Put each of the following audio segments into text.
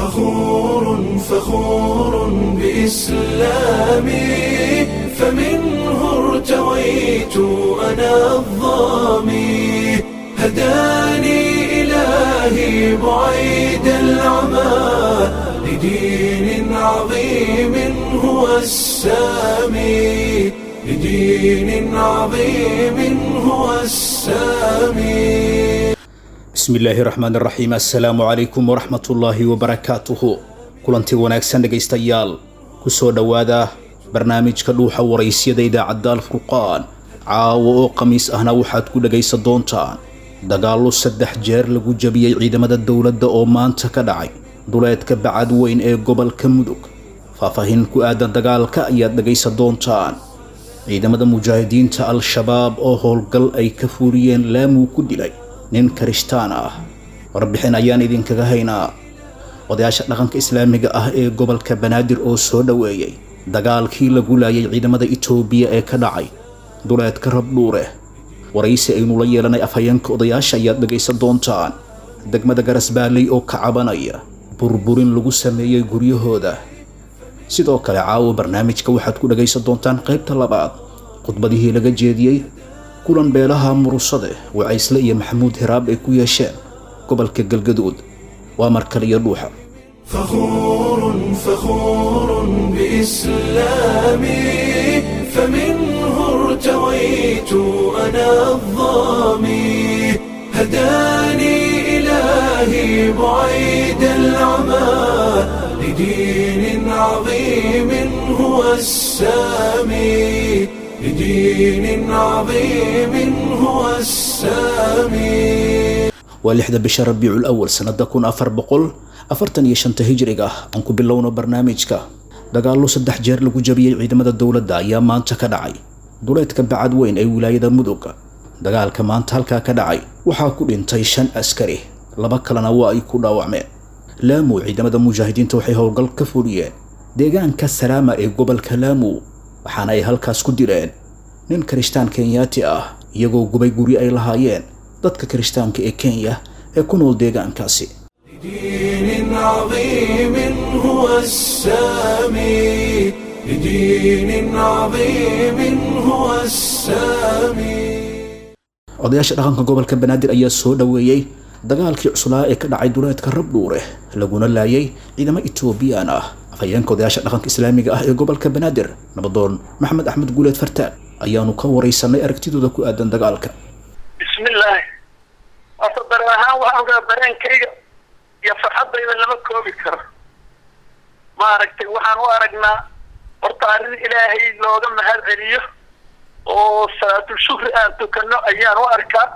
فخور فخور بإسلامي فمنه ارتويت أنا الظامي هداني إلهي بعيد العمى لدين عظيم هو السامي لدين عظيم هو السامي bismi illaahi raxmaan raxiim assalaamu calaykum waraxmatullaahi wabarakaatuhu kulanti wanaagsan dhegaystayaal ku soo dhowaada barnaamijka dhuuxa waraysyada idaacadda alfurqaan caawo oo khamiis ahna waxaad ku dhegaysan doontaan dagaallo saddex jeer lagu jabiyey ciidamada dowladda oo maanta ka dhacay duleedka bacad weyn ee gobolka mudug faahfaahin ku aadan dagaalka ayaad dhegaysan doontaan ciidamada mujaahidiinta al-shabaab oo howlgal ay ka fuuriyeen laamuu ku dilay nin karishtaan ah warbixin ayaan idinkaga haynaa odayaasha dhaqanka islaamiga ah ee gobolka banaadir oo soo dhoweeyey dagaalkii lagu laayay ciidamada itoobiya ee ka dhacay duleedka rabdhuure waraysi aynu la yeelanay afhayeenka odayaasha ayaad dhegaysan doontaan degmada garasbaaley oo ka cabanaya burburin lagu sameeyey guryahooda sidoo kale caawo barnaamijka waxaad ku dhagaysan doontaan qaybta labaad khudbadihii laga jeediyey kulan beelaha murusade wacaysle iyo maxamuud hiraab ay ku yeesheen gobolka galgaduud waa mar kale iyo dhuuxa فخور فخور بإسلامي فمنه ارتويت أنا الظامي هداني إلهي بعيد العمى لدين عظيم هو السامي لدين عظيم هو السامي waa lixda bisha rabiicul awal sannada kun afar boqol afartan iyo shanta hijriga ah aan ku bilowno barnaamijka dagaallo saddex jeer lagu jabiyey ciidamada dowladda ayaa maanta ka dhacay duleedka bacad weyn ee wilaayada mudug dagaalka maanta halkaa ka dhacay waxaa ku dhintay shan askari laba kalena waa ay ku dhaawacmeen laamu ciidamada mujaahidiinta waxay howlgal ka fuliyeen deegaanka salaama ee gobolka laamu waxaana ay halkaas ku dileen nin karishtaan kenyaati ah iyagoo gubay guri ay lahaayeen dadka kirishtaanka ee kenya ee ku nool deegaankaasi لدين عظيم هو السامي لدين عظيم هو السامي odayaasha dhaqanka gobolka banaadir ayaa soo dhoweeyey dagaalkii cuslaa ee ka dhacay duleedka rabdhuure laguna laayay ciidamo etoobiyaan ah afhayeenka odayaasha dhaqanka islaamiga ah ee gobolka banaadir nabadoon maxamed axmed guuleed fartaan ayaanu ka waraysanay aragtidooda ku aadan dagaalka bismillaahi horta dareen ahaan waxaan raa dareenkayga iyo farxaddayda lama koobi karo maaragtay waxaan u aragnaa horta arrin ilaahay looga mahad celiyo oo salaatul shukri aan tukano ayaan u arkaa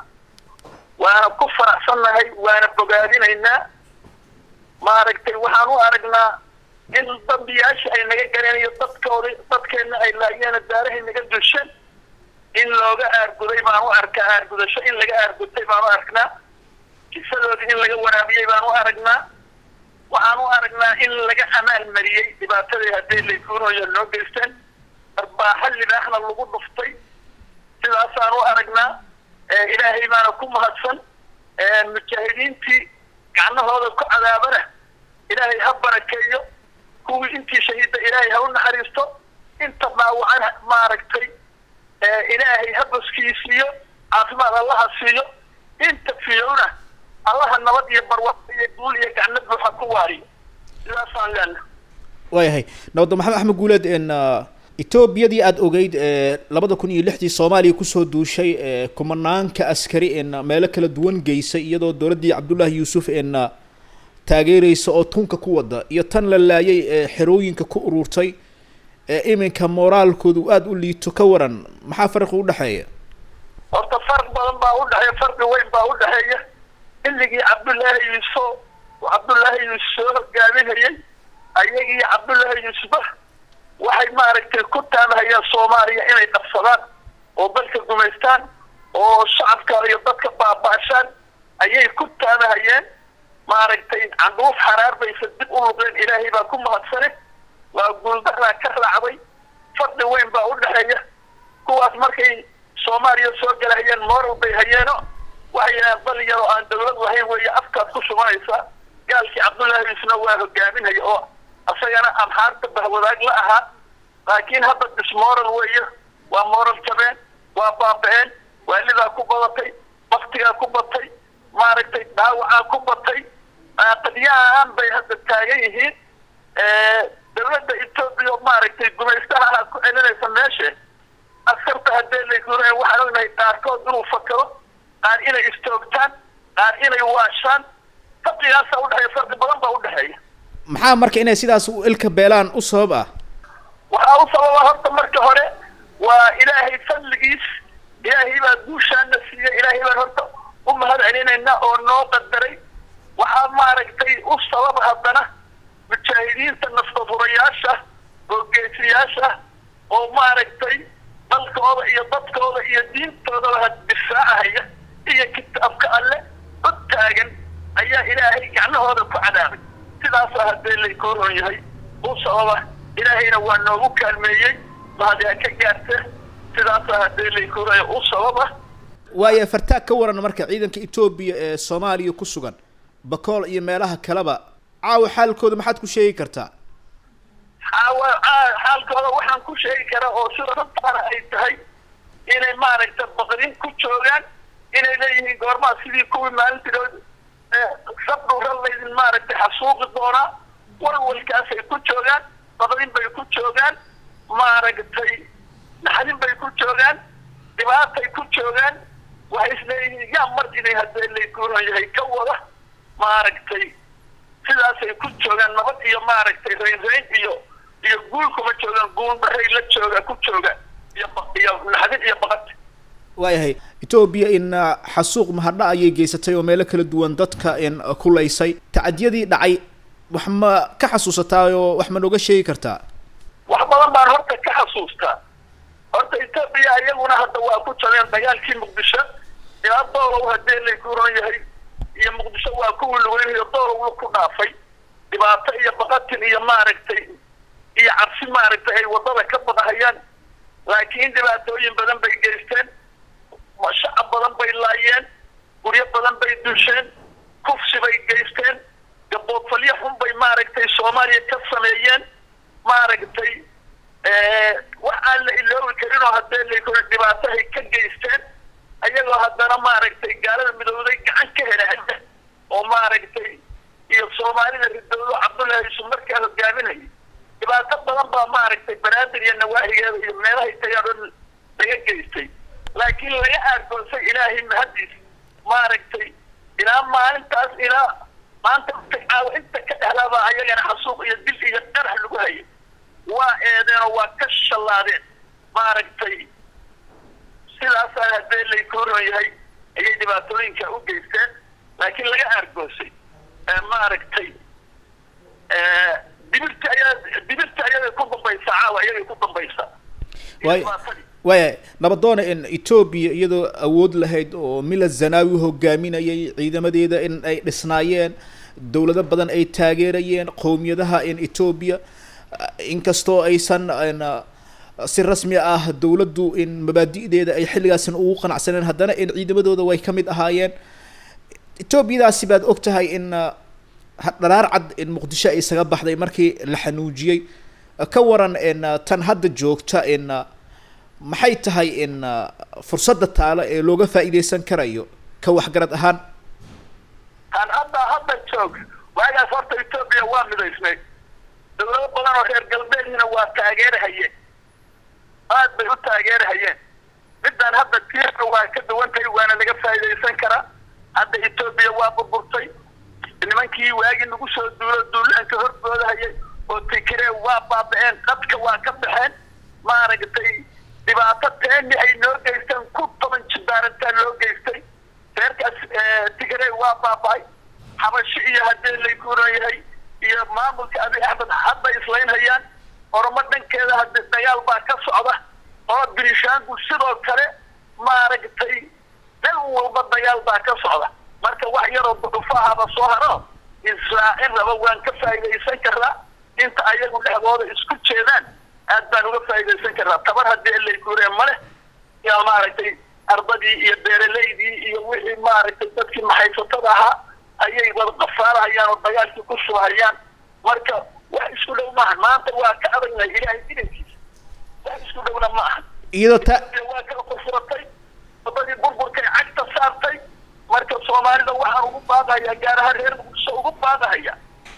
waana ku faraxsannahay waana bogaadinaynaa maaragtay waxaan u aragnaa in dambiyaasha ay naga galeen iyo dadkooda dadkeenna ay laayeena daarahay naga dulshan in looga aarguday baan u arkaa aargudasho in laga aargutay baan u aragnaa kisadoodii in laga waraabiyey baan u aragnaa waxaan u aragnaa in laga amaal mariyey dhibaatadii haddii laykuunoya noo geysteen arbaaxa libaaxna lagu dhuftay sidaasaan u aragnaa ilaahay baana ku mahadsan mujaahidiintii gacnahooda ku cadaabana ilaahay ha barakeeyo kuwii intii shahiida ilaahay ha u naxariisto inta dhaawacan maaragtay ilaahay ha baskiisiiyo caafimaad allaha siiyo inta fiyowna allaha nabad iyo barwaaqo iyo guul iyo gacno buuxa ku waariyo sidaasaan leena waayahay nabadda maxamed axmed guuleed n etoobiyadii aada ogeyd labada kun iyo lixdii soomaaliya kusoo duushay kumanaanka askari n meelo kala duwan geysay iyadoo dowladdii cabdullaahi yuusuf n taageereysa oo tunka ku wada iyo tan la laayay ee xerooyinka ku ururtay ee iminka moraalkoodu aada u liito ka waran maxaa farqi udhexeeya horta farq badan baa udhexeeya farqi weyn baa udhexeeya xilligii cabdullaahi yuusuf cabdullaahi yuusuf soo hogaaminayay ayagii cabdullaahi yuusufba waxay maaragtay ku taamahayeen soomaaliya inay qabsadaan oo dalka gumaystaan oo shacabka iyo dadka baaba'shaan ayay ku taamahayeen maaragtay candhuuf xaraar baysa dib u luqeen ilaahay baa ku mahadsane waa guuldaraa ka raacday fadli weyn baa udhexeeya kuwaas markay soomaaliya soo galahayeen moral bay hayeeno waxay yidhahaan dal yaroo aan dawlad lahayn weeye afkaad ku shubanaysaa gaalkii cabdullaahi isna waa hogaaminaya oo isagana amxaarta bahwadaag la ahaa laakiin hadda dismoral weeye waa moral jabeen waa baaba-een waalidaa ku badatay baktigaa ku batay maaragtay dhaawacaa ku batay qadyahaan bay hadda taagan yihiin dawladda etoobiya maaragtay gumaystaha ku celinaysa meesha askarta haddee laguray waxaan ognahay qaarkood inuu fakado qaar inay istoogtaan qaar inay waashaan farqigaasa udhexeeya farqi badan baa udhexeeya maxaa marka inay sidaas u ilka beelaan u sabab ah waxaa u sababa horta marka hore waa ilaahay fadligiis ilaahay baa guushaana siiya ilaahay baan horta u mahad celinayna oo noo qadaray waxaa maaragtay u sabab haddana mujaahidiinta naftafurayaasha oo geesiyaasha oo maaragtay dalkooda iyo dadkooda iyo diintoodaba difaacahaya iyo kitaabka alle u taagan ayaa ilaahay gacnahooda ku cadaabay sidaasa haddee laykuu ron yahay u sababa ilaahayna waa noogu kaalmeeyey mahadiha ka gaarta sidaasa haddee laykuu ron u sababa waayo fartaag ka waran marka ciidanka etoobiya ee soomaaliya ku sugan bakool iyo meelaha kaleba caawa xaalkooda maxaad ku sheegi kartaa xaawa xaalkooda waxaan ku sheegi karaa oo sida runtaana ay tahay inay maaragta baqrin ku joogaan inay leeyihiin goormaa sidii kuwii maalintidood sabdhura laydin maaragtay xasuuqi doonaa walwalkaasay ku joogaan baqrin bay ku joogaan maaragtay naxdin bay ku joogaan dhibaatay ku joogaan waxay isleeyihiin yaa mar inay haddee laykuuran yahay ka wada maaragtay sidaasay ku joogaan nabad iyo maaragtay raynrayn iyo iyo guul kuma joogaan guulbaray la jooga ku jooga iyo iyo naxdin iyo baqad waayahay etoobiya in xasuuq mahadha ayay geysatay oo meelo kala duwan dadka in kulaysay tacadiyadii dhacay wax ma ka xasuusataa oo wax ma nooga sheegi kartaa wax badan baan horta ka xasuustaa horta etoobiya iyaguna hadda waa ku jabeen dagaalkii muqdisho ilaa doolow haddee laykuuran yahay iyo muqdisho waa kuwii lugeynayo doolow ku dhaafay dhibaato iyo baqatin iyo maaragtay iyo cabsi maaragtay ay wadada ka badahayaan laakiin dhibaatooyin badan bay geysteen shacab badan bay laayeen guryo badan bay dusheen kufsi bay geysteen gaboodfalyo xun bay maaragtay soomaaliya ka sameeyeen maaragtay wax aan la iloobi karin oo haddee laykuri dhibaatahay ka geysteen ayagoo haddana maaragtay gaalada midowday gacan ka helahaya oo maaragtay iyo soomaalida ridowdo cabdullaahi yusuf markaa hogaaminayay dhibaato badan baa maaragtay banaadir iyo nawaahigeeda iyo meelahay tagaan oo laga geystay laakiin laga aargoonsay ilaahay mahadiis maaragtay ilaa maalintaas ilaa maanta caawa inta ka dhexlaabaa ayagana xasuuq iyo dil iyo qarax lagu hayay waa eedeenoo waa ka shallaadeen maaragtay sidaasaa haddee laykuu ron yahay ayay dhibaatooyinka u geysteen laakiin laga aargoosay maaragtay dibirta ayaa dibirta ayagay ku dambaysaa caawa ayagay ku dambaysaa waay waaya nabadoona in etoobiya iyadoo awood lahayd oo mila zanawi hogaaminayay ciidamadeeda in ay dhisnaayeen dowlado badan ay taageerayeen qowmiyadaha in etoobiya inkastoo aysan si rasmi ah dowladdu in mabaadi'deeda ay xilligaasan ugu qanacsaneen haddana in ciidamadooda way ka mid ahaayeen etoobiyadaasi baad og tahay in dharaar cad in muqdisho ay isaga baxday markii la xanuujiyey ka waran in tan hadda joogta in maxay tahay in fursadda taalo ee looga faa'iidaysan karayo ka waxgarad ahaan tan hadda hadda joog waagaas horta etoobiya waa midaysnay dawlado badan oo reer galbeedna waa taageerahayeen aad bay u taageerahayeen midaan hadda tiirka waa ka duwantahay waana laga faa'iidaysan karaa hadda etoobiya waa burburtay nimankii waagii nagu soo duulo duulaanka horboodahayay oo tikiree waa baaba-een dadka waa ka baxeen maaragtay dhibaato teeni ay noo geysteen ku toban jibaarantaa loo geystay reerkaas tigirey waa baaba-ay xabashi iyo haddee laykuuran yahay iyo maamulka abi axmed hadda islaynhayaan oromo dhankeeda hadde dagaal baa ka socda oo birishaanku sidoo kale maaragtay dhan walba dagaal baa ka socda marka wax yaroo ducufahaba soo haro israacin raba waan ka faa'iidaysan karnaa inta ayagu dhexdooda isku jeedaan aad baan uga faa'iidaysan karnaa tabar haddii laykuureen ma leh yaa maaragtay ardadii iyo beeraleydii iyo wixii maaragtay dadkii maxaysatada ahaa ayay wada qafaarahayaan oo dagaalkii ku shubahayaan marka wax isku dhow maaha maanta waa ka adagnahay ilaahay idankiisa wax isku dhowna ma aha iyadoo ta waa kala furfuratay wadadii burburkay cagta saartay marka soomaalida waxaan ugu baaqayaa gaar ahaan reer muqdisho ugu baaqahaya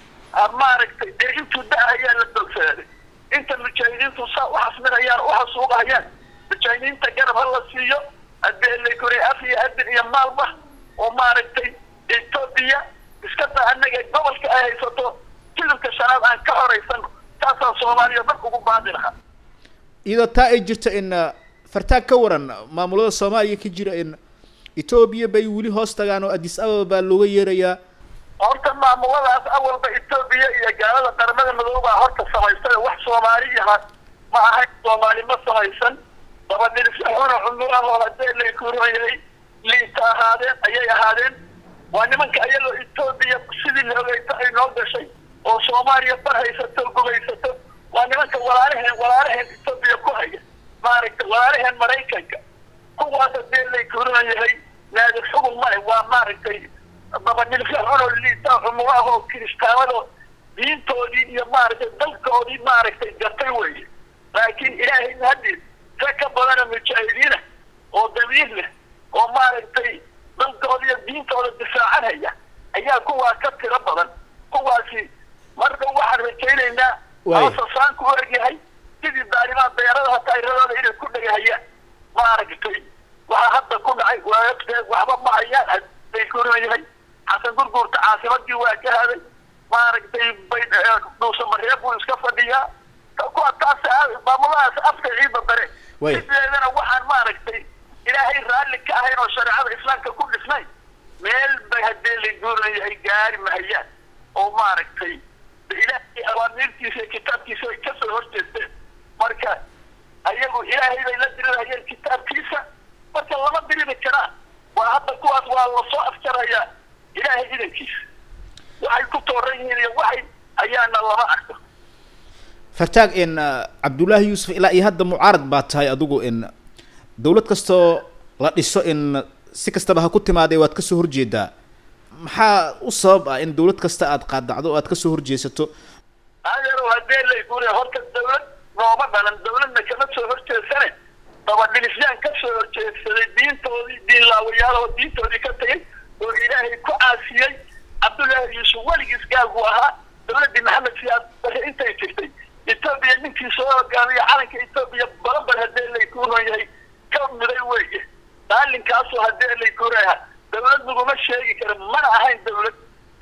maaragtay dee intuu da-ayaa la dolsaaday inta mujaahidiintu saa u xasminayaan u xasuuqahayaan mujaahidiinta garab ha la siiyo haddii lakore af iyo adin iyo maalba oo maaragtay etoobiya iska da anaga gobolka ay haysato jilibka shanaad aan ka horaysano taasaan soomaaliya dhan ugu baaqi lahaa iyadoo taa ay jirto in fartaag ka waran maamulada soomaaliya ka jira in etoobiya bay weli hoos tagaan oo addis ababa baa looga yeerayaa horta maamuladaas awalba etoobiya iyo gaalada qaramada madoobaa horta samaystay wax soomaaliyaha ma ahayn soomaali ma samaysan dabadhirisxuna cumurahoo hadee lakuroyay liita ahaadeen ayay ahaadeen waa nimanka ayagoo etoobiya sidii la ogeyto ay noo gashay oo soomaaliya bar haysato gugaysato waa nimanka walaalaheen walaalaheen etoobiya ku haya maaragtay walaalaheen maraykanka kuwaas hadee lakuroyahay naadir xugun male waa maaragtay dabadhilfixunoo liita cumurahoo kiristaanado diintoodii iyo maaragtay dalkoodii maaragtay gatay weeye laakiin ilaahay hadii rag ka badana mujaahidiina oo damiir leh oo maaragtay dalkooda iyo diintooda difaacanhaya ayaa kuwaa ka tiro badan kuwaasi marka waxaan rajaynaynaa asasaanku u egyahay sidii daalimaan beerada hataa iradooda inay ku dhegahayaan maaragtay waxaa hadda ku dhacay waagteed waxba ma hayaan bay kuroyahay xasan gurguurta caasimadii waa ka haday maaragtay bay dhuusamareeb buu iska fadhiyaa kuwa taas maamuladaas afka ciida dare sideedana waxaan maaragtay ilaahay raalli ka ahayn oo shareecada islaamka ku dhisnay meel bay haddee la guurayahay gaari mahayaan oo maaragtay ilaahay awaamiirtiisa iyo kitaabkiisa ay kasoo horjeesteen marka ayagu ilaahay bay la dirirahayeen kitaabkiisa marka lama diriri karaan waa hadda kuwaas waa lasoo afjarayaa ilaahay idankiisa waxay ku tooran yihiin iyo waxay ayaana lama arko fartaag in cabdullaahi yuusuf ilaa iyo hadda mucaarad baa tahay adigu in dawlad kastoo la dhiso in si kastaba ha ku timaadee waad kasoo horjeedaa maxaa u sabab ah in dawlad kasta aad qaadacdo o aad kasoo horjeesato adeero hadee layguri horta dawlad nooma dhalan dawladna kama soo horjeesane dabadhilisyaan kasoo horjeedsaday diintoodii diinlaawayaaloo diintoodii ka tagay oo ilaahay ku caasiyey cabdullaahi yuusuf weligiis gaal buu ahaa dawladdii maxamed siyaad bare intay jirtay etoobiya ninkii soo hogaamiya calanka etoobiya balanbar hadee laykuuron yahay ka miday weeye daalinkaasoo hadee laykuuraha dawlad laguma sheegi kara mana ahayn dawlad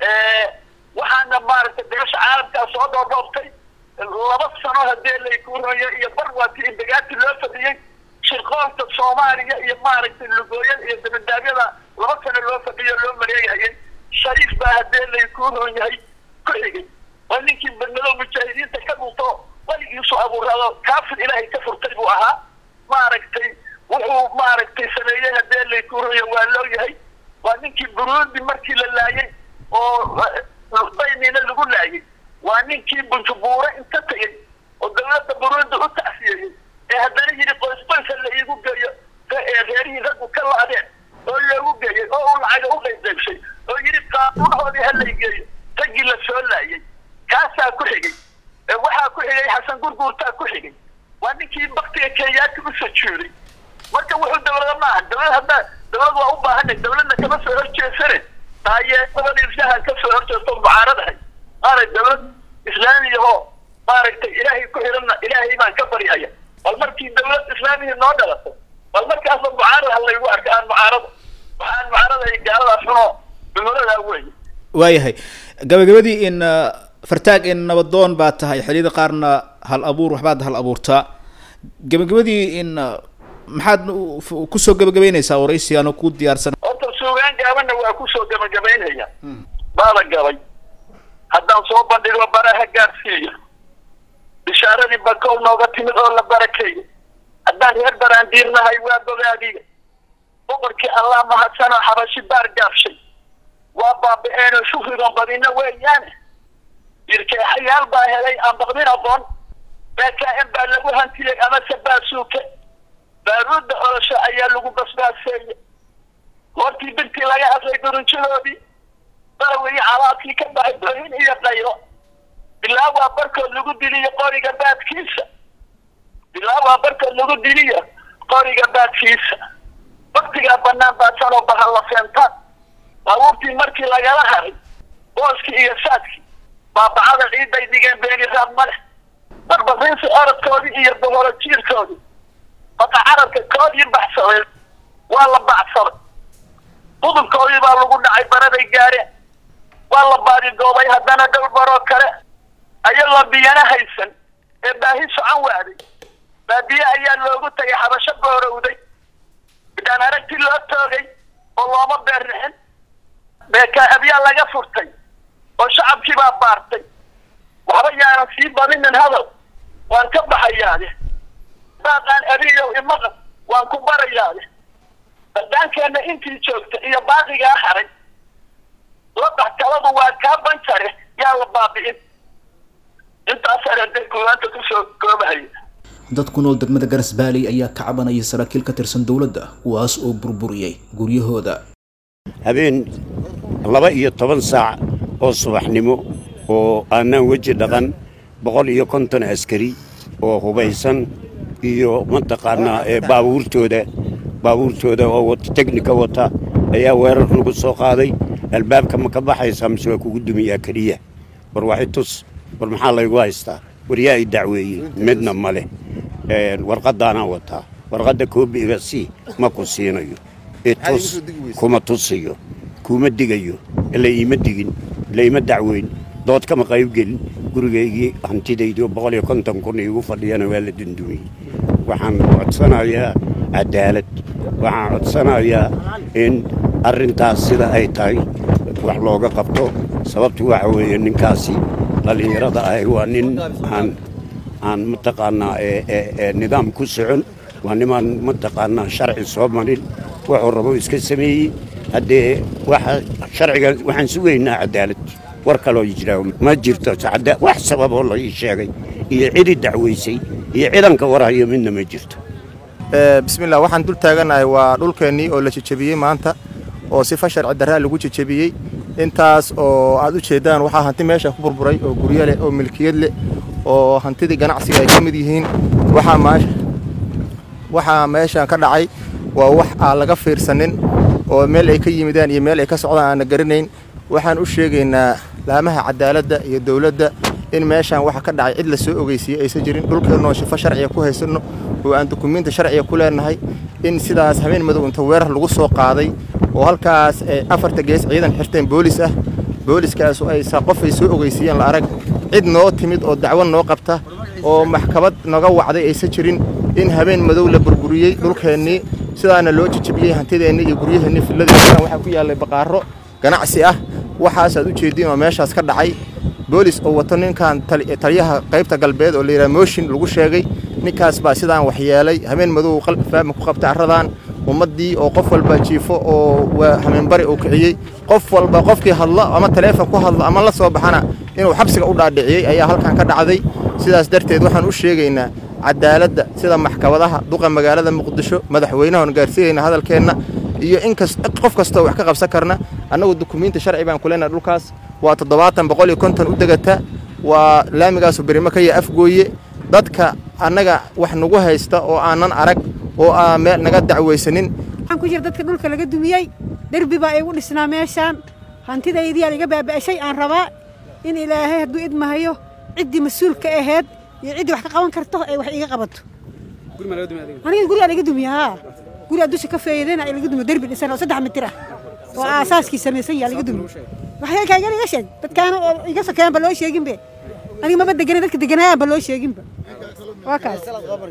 waxaana maaragtay beesha caalamkaa soo dhoodhoobtay laba sano hadee laykuuron yahay iyo barwaati indagaati loo fadhiyey shirqoolka soomaaliya iyo maaragtay lugooyada iyo dabadaabyada laba sano loo fadhiyo loo maleegahayay shariif baa hadee laykuuron yahay ku xigay waa ninkii badnado mujaahidiinta ka dhunto weligiisu abuurado kaafir ilaahay ka furtay buu ahaa maaragtay wuxuu maaragtay sameeyey hadee laykuuraya waa loo yahay waa ninkii burundi markii la laayay oo baynina lagu laayay waa ninkii bunjubuure inta tegay oo dawladda burundi u tacsiyeeyey ee haddana yidhi qoys qoysa la iigu geeyo reerihii raggu ka la-deen oo loogu geeyey oo uu lacaga u qaybqaybshay oo yidhi qaanuunhoodii ha lay geeyo raggii la soo laayay kaasaa ku xigay waxaa ku xigay xasan gurguurtaa ku xigay waa ninkii baktiga kenyaati u sajuuday marka wuxuu dawlada maaha dawlad hadda dawlad waa u baahanay dawladna kama soo horjeesane taayeedabada irshahan ka soo horjeesto mucaaradahay maana dawlad islaamiyahoo maaragtay ilaahay ku xiranna ilaahay baan ka baryaya bal markii dawlad islaamiya noo dhalato bal markaasba mucaarad ha laygu arka aan mucaarado waxaan mucaaradahay gaaladaas xunoo cumuradaa weeye waayahay gabagabadii in fartaag in nabadoon baa tahay xilliyada qaarna hal abuur waxbaad hal abuurtaa gabagabadii in maxaad kusoo gabagabeynaysaa waraysigaano ku diyaarsan horta suugaan gaabana waa kusoo gabagabaynaya baala gabay haddaan soo bandhigo baraha gaadsiiyo bishaaradii bakow nooga timid oo la barakeeyo haddaan reer baraandiirnahay waa bogaadiga boqorkii allah mahadsanoo xabashi baar gaabshay waa baaba-eenoo shukrigan badina weeyaane yirkeexayaal baa helay aan baqdin aqoon bkm baa lagu hantiyey amase baasuuke baaruudda olosho ayaa lagu basbaaseeyey hortii birtii laga hadlay durunjadoodii darawiyi calaadkii ka baxay doohin iyo qaylo bilaa waa barkood lagu diliyo qoriga baadkiisa bilaa waa barkood lagu diliyo qoriga baadkiisa waktigaa banaan baadsanoo bahal la feentaan baabuurtii markii lagala haray booskii iyo saadkii baabacada ciidday dhigeen beeni raad ma leh barbariinsi orodkoodii iyo boholo jiirkoodii baka carabka koodii baxsadeen waa la bacsaday budulkoodii baa lagu dhacay baraday gaareen waa la baadigoobay haddana dhowr baroo kale ayagoo biyana haysan ee baahi socon waaday baadiye ayaa loogu tagay xabasho boorowday midhaan aragtii loo toogay oo looma beerrixin beekaabyaa laga furtay oo shacabkii baa baartay waxba yaanan sii badinin hadal waan ka baxayaade baaqaan abiyow imaqan waan ku barayaade badaankeenna intii joogta iyo baaqigaa haray ladax taladu waa kaa banjare yaa la baabi'in intaas arade kuwaanta kusoo koobahaya dad ku nool degmada garas baaley ayaa ka cabanaya saraakiil ka tirsan dowladda kuwaas oo burburiyey guryahooda habeen laba iyo toban saac oo subaxnimo oo aanaan weji dhaqan boqol iyo konton askari oo hubaysan iyo mataqaanaa ee baabuurtooda baabuurtooda oo wata tegnika wata ayaa weerar lagu soo qaaday albaabka ma ka baxaysaa mise waa kugu dumiyaa keliya war waxi tus war maxaa laygu haystaa war yaa i dacweeyey midna ma leh warqaddaanaa wataa warqadda koobiga sii ma ku siinayo itus kuma tusiyo kuma digayo ila iima digin ila ima dacweyn dood kama qaybgelin gurigaygii hantidaydii oo boqol iyo konton kun iigu fadhiyana waa la dundumiyey waxaan codsanayaa cadaalad waxaan codsanayaa in arrintaas sida ay tahay wax looga qabto sababtu waxa weeye ninkaasi dhallinyarada ahi waa nin aan aan mataqaanaa nidaam ku socon waa nimaan mataqaanaa sharci soo marin wuxuu rabo iska sameeyey haddee waxa sharciga waxaan sugaynaa cadaalad war kaloo jiraa ma jirto wax sababoo la ii sheegay iyo cidi dacwaysay iyo cidanka warhayo midna ma jirto bismillah waxaan dul taaganahay waa dhulkeennii oo la jejebiyey maanta oo sifa sharci darraa lagu jejebiyey intaas oo aad u jeeddaan waxaa hanti meesha ku burburay oo guryo leh oo milkiyad leh oo hantidii ganacsiga ay ka mid yihiin waxaa meeshan ka dhacay waa wax aan laga fiirsanin oo meel ay ka yimidaan iyo meel ay ka socdaan aanna garanayn waxaan u sheegaynaa laamaha cadaaladda iyo dowladda in meeshaan waxa ka dhacay cid la soo ogeysiiyey aysan jirin dhulkeennoo shifo sharciga ku haysanno oo aan dukumiinti sharciga ku leenahay in sidaas habeen madow inta weerar lagu soo qaaday oo halkaas ay afarta gees ciidan xirteen boolis ah booliskaasu aysa qof ay soo ogeysiiyeen la arag cid noo timid oo dacwo noo qabta oo maxkamad naga wacday aysan jirin in habeen madow la burburiyey dhulkeennii sidaana loo jejebiyey hantideenni iyo guryaheennii filladeena waxaa ku yaallay baqaaro ganacsi ah waxaasaad u jeediin oo meeshaas ka dhacay boolis oo wato ninkan taliyaha qaybta galbeed oo layidhaha mooshin lagu sheegay ninkaas baa sidaan waxyeelay habeen madow qalbi faahmi ku qabtay carradan ummaddii oo qof walba jiifo oo hameenbari uu kiciyey qof walba qofkii hadlo ama taleefon ku hadlo ama la soo baxana inuu xabsiga u dhaadhiciyey ayaa halkan ka dhacday sidaas darteed waxaan u sheegaynaa cadaaladda sida maxkamadaha duqa magaalada muqdisho madaxweynahan gaarsiinayna hadalkeenna iyo in qof kastoo wax ka qabsan karna annagu dukumiinti sharci baan ku leenahay dhulkaas waa toddobaatan boqol iyo konton u degata waa laamigaasu berimo ka ya afgooye dadka annaga wax nagu haysta oo aanan arag oo aan meel naga dacwaysanin waxaan ku jira dadka dhulka laga dumiyey derbi baa igu dhisnaa meeshaan hantidaydiyaa iga baaba'shay aan rabaa in ilaahay hadduu idmahayo ciddii mas-uulka ahayd iyo ciddii wax ka qaban karto ay wax iga qabato aniga gurigaa laga dumiya haa gurigaa dusha ka feeyadena ay laga dumiyo derbi dhisan oo saddex mitir ah oo aasaaskii samaysan yaa laga dumiyo waxyaalkaagan iga sheeg dadkaana oo iga sokeeyaan ba loo sheeginbe aniga maba deganan dadka deganayaan ba loo sheeginba waa kaas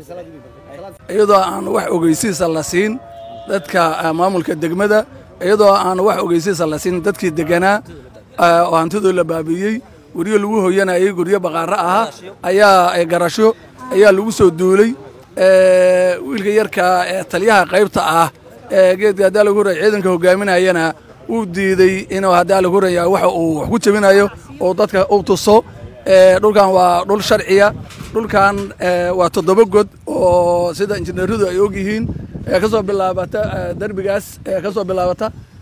iyadoo aan wax ogeysiisa la siin dadka maamulka degmada iyadoo aan wax ogeysiisa la siin dadkii deganaa oo hantidoo la baabiiyey guryo lagu hoyanayay guryo baqaaro ahaa ayaa garasho ayaa lagu soo duulay wiilka yarka taliyaha qaybta ah ee geedka haddaa lagu horaya ciidanka hogaaminayana uu diiday inuu haddaa lagu horaya waxa uu wax ku jebinayo oo dadka u tuso dhulkan waa dhul sharciya dhulkan waa toddoba god oo sida injineeradu ay og yihiin ka soo bilaabata derbigaas ka soo bilaabata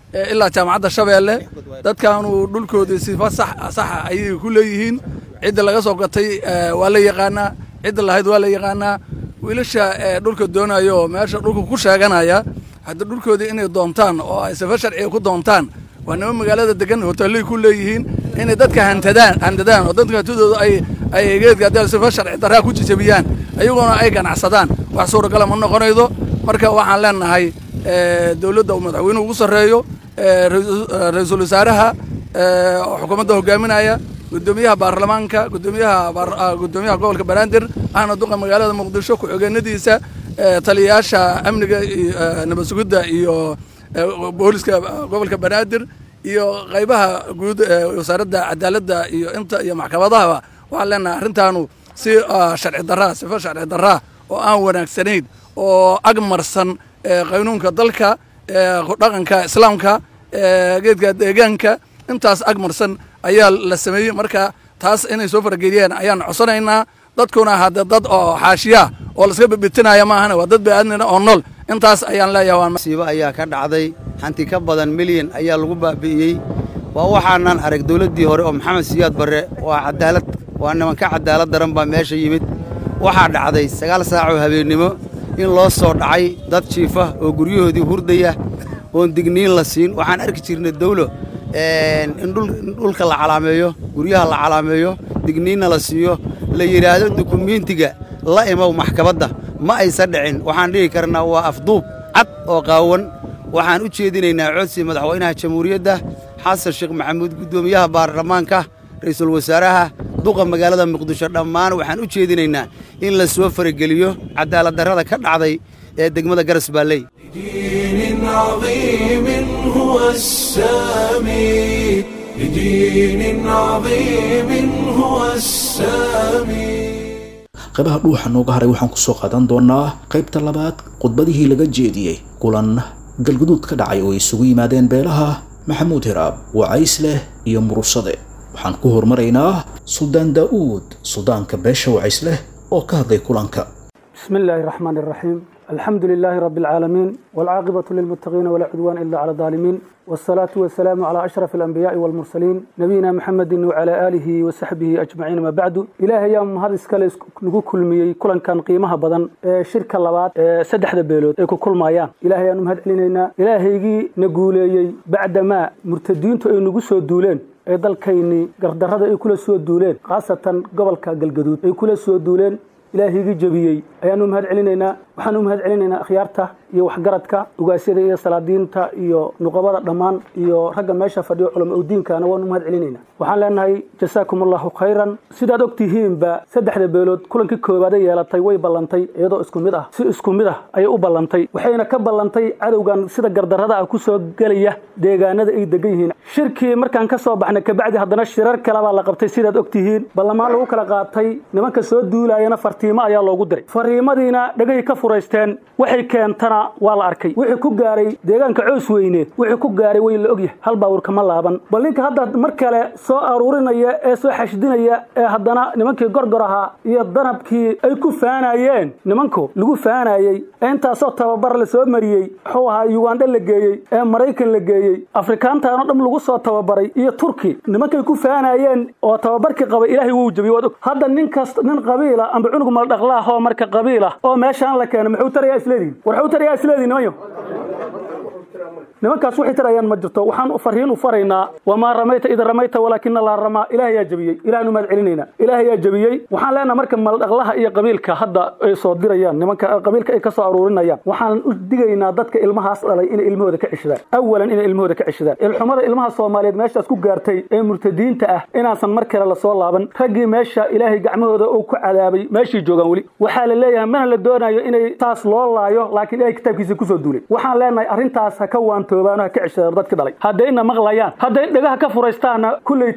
ilaa jaamacadda shabeelle dadkaanu dhulkoodii sifa sax saxa ayay ku leeyihiin cidda laga soo gatay waa la yaqaanaa cidda lahayd waa la yaqaanaa wiilasha dhulka doonaya oo meesha dhulka ku sheeganaya hadda dhulkoodii inay doontaan oo ay sifa sharciga ku doontaan waa nima magaalada degan hoteellay ku leeyihiin inay dadka hantadaan hantadaan oo dadka hantidooda ay ay geedka haddii sifa sharci darraa ku jijabiyaan ayaguna ay ganacsadaan wax suuragala ma noqonaydo marka waxaan leenahay dowladda uu madaxweynuhu ugu sarreeyo ra-iisul wasaaraha oo xukuumadda hogaaminaya gudoomiyaha baarlamaanka gudoomiyaha gudoomiyaha gobolka banaadir ahna duqa magaalada muqdisho ku-xigeenadiisa taliyayaasha amniga nabad sugidda iyo booliska gobolka banaadir iyo qaybaha guud wasaaradda cadaaladda iyo inta iyo maxkamadahaba waxaan leenahay arrintaanu si sharci darraa sifa sharci darraa oo aan wanaagsanayn oo agmarsan qaynuunka dalka dhaqanka islaamka geedka deegaanka intaas agmarsan ayaa la sameeyey marka taas inay soo farageliyeen ayaan codsanaynaa dadkuna hadde dad oo xaashiyaa oo laska bibitinaya maahana waa dad baaadnina oo nool intaas ayaan leeyahay masiibo ayaa ka dhacday hanti ka badan milyan ayaa lagu baabi'iyey waa waxaanan arag dowladdii hore oo maxamed siyaad barre waa cadaalad waa nimanka cadaalad daran baa meesha yimid waxaa dhacday sagaal saacoo habeennimo in loo soo dhacay dad jiifa oo guryahoodii hurdaya oon digniin la siin waxaan arki jirnay dawlo in dhulka la calaameeyo guryaha la calaameeyo digniinna la siiyo la yidhaahdo dukumiintiga la imow maxkamadda ma aysan dhicin waxaan dhihi karnaa waa afduub cad oo qaawan waxaan u jeedinaynaa codsi madaxweynaha jamhuuriyadda xasan sheekh maxamuud guddoomiyaha baarlamaanka ra'iisul wasaaraha duqa magaalada muqdisho dhammaan waxaan u jeedinaynaa in la soo farageliyo cadaaladdarrada ka dhacday ee degmada garas baalley لدين عظيم هو السامي لدين عظيم هو السامي qaybaha dhuuxa nooga haray waxaan ku soo qaadan doonaa qaybta labaad khudbadihii laga jeediyey kulan galguduud ka dhacay oo ay isugu yimaadeen beelaha maxamuud hiraab wacays leh iyo murusade waxaan ku hormaraynaa suldaan daa'uud suldaanka beesha wacays leh oo ka hadlay kulanka بسم الله الرحمن الرحيم الحمد لله رب العالمين والعاقبة للمتقين ولا عدوان إلا على الظالمين والصلاة والسلام على أشرف الأنبياء والمرسلين نبينا محمد وعلى آله وصحبه أجمعين ما بعد إلهي يوم هذا إسكال نقول كل مي كل كان قيمها بدن شركة لبات سدح دبيلوت إيكو كل ما يان إلهي يوم هذا علينا إلهي يجي نقول بعد ما مرتدين تو نقول سو دولين ee dalkayni gardarrada ay kula soo duuleen khaasatan gobolka galgaduud ay kula soo duuleen ilaahiyga jabiyey ayaanu mahad celinaynaa waxaanu mahad celinaynaa akhyaarta iyo waxgaradka ugaasyada iyo salaadiinta iyo nuqabada dhammaan iyo ragga meesha fadhiyo culama udiinkana waanu mahad celinaynaa waxaan leenahay jasaakum allahu khayran sidaad og tihiinba saddexda beelood kulankii koowaada yeelatay way ballantay iyadoo isku mid ah si isku mid ah ayay u ballantay waxayna ka ballantay cadowgan sida gardarrada ah ku soo gelaya deegaanada ay degan yihiin shirkii markaan ka soo baxnay kabacdi haddana shirar kale baa la qabtay sidaad og tihiin ballamaan lagu kala qaatay nimanka soo duulayana fartiimo ayaa loogu diray fariimadiina dhegay ka furaysteen waxay keentana waa la arkay wixii ku gaaray deegaanka coos weyne wixii ku gaaray way la ogyahay hal baawur kama laaban bal ninka hadda mar kale soo aruurinaya ee soo xashdinaya ee haddana nimankii gorgor ahaa iyo danabkii ay ku faanayeen nimanku lagu faanayey ee intaasoo tababar la soo mariyey wuxuu ahaa yugandha la geeyey ee maraykan la geeyey afrikaantaanoo dham lagu soo tababaray iyo turki nimankay ku faanayeen oo tababarkii qabay ilaahay wuu jabiyey waad og hadda nin kasta nin qabiila amba cunug maldhaqlaah oo marka qabiila oo meeshaan la keeno muxuu tarayaa isleedihin war wuxuu tarayaa isleedihin nimanyo nimankaas waxay tarayaan ma jirto waxaan fariin u faraynaa wamaa ramayta id ramayta walaakina laa ramaa ilaah yaa jabiyey ilaahnu mahad celinaynaa ilaah yaa jabiyey waxaan leenaha marka maldhaqlaha iyo qabiilka hadda ay soo dirayaan nimanka qabiilka ay ka soo aruurinayaan waxaan u digaynaa dadka ilmahaas dhalay inay ilmahooda ka ceshadaan awalan inay ilmahooda ka ceshadaan ilxumada ilmaha soomaaliyeed meeshaas ku gaartay ee murtadiinta ah inaasan mar kale lasoo laaban raggii meesha ilaahay gacmahooda uu ku cadaabay meeshii joogaan weli waxaa la leeyahay mana la doonayo inay taas loo laayo laakiin ilahay kitaabkiisa kusoo duulay waxaan leenahay arrintaas ha ka waantoobaano ha ka ceshadaan dadki dhalay hadday ina maqlayaan hadday dhagaha ka furaystaanna kulleyta